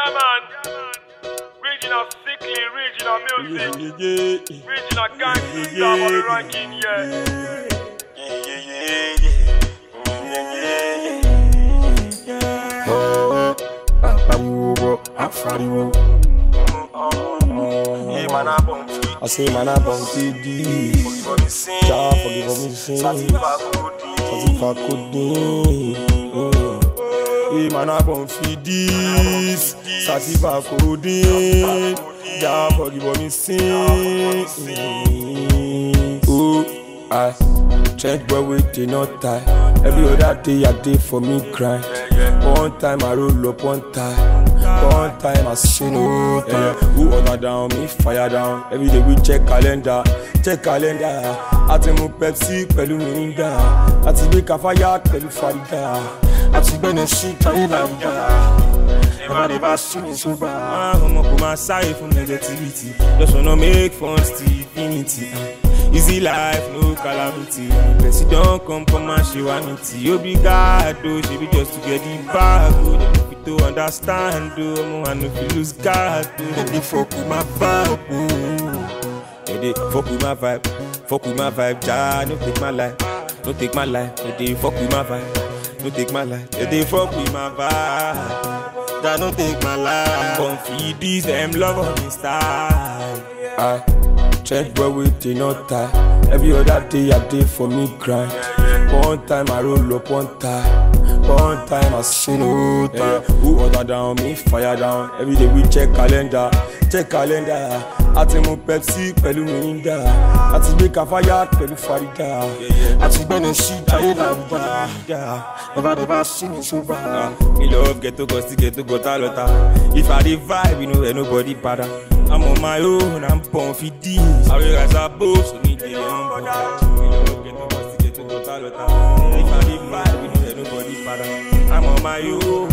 Yeah, man. Regional sickly, regional music, regional gangster, yeah, on the ranking, yeah. I say man I bum TD Jah forgive me sin Satisfa kodin Hey man I bum feed this Satisfa kodin Jah forgive me sin Oh I Trench boy with the not tie Every other day I day for me grind One time I roll up one time One time I say no time Who order down, me fire down Every day we check calendar Check calendar Àti mu Pepsi pẹ̀lú Mirinda Àti gbé Kafaya pẹ̀lú Farida Àti gbẹ́nẹ̀ sí Thailand Never never see me sober Ọmọ kò máa sáré fún negativity Just wanna make fun till infinity ah. Easy life, no calamity Person don come come and ṣe wá ní tí Obrigado, ṣebi just to get the bag o Dem no fit to understand o, ọmọ I no fit lose guard o Dem dey fuck with my vibe o Dem dey fuck with my vibe, fuck with my vibe Ja, no take my life, no take my life Dem dey fuck with my vibe, no take my life Dem dey fuck with my vibe Ja, no take my life Come feed these dem love on me style I Trench boy with the not tie. Every other day I day for me grind. One time I roll up one time. One time I say no time. Who order down, me fire down. Every day we check calendar, check calendar. Àti mu Pepsi pẹ̀lú Mirinda. Àti gbé Kafaya pẹ̀lú Farida. Àti gbẹ́nẹ̀ sí Thailand. Never never see me sober. Me love ghetto cause the ghetto got a lot of- If I dey vibe, you know where nobody bother. I'm on my own, I'm born for this. I will rise above, so need the humble. Me love ghetto cause the ghetto got a lot of- If I dey vibe, you know where nobody bother. I'm on my own,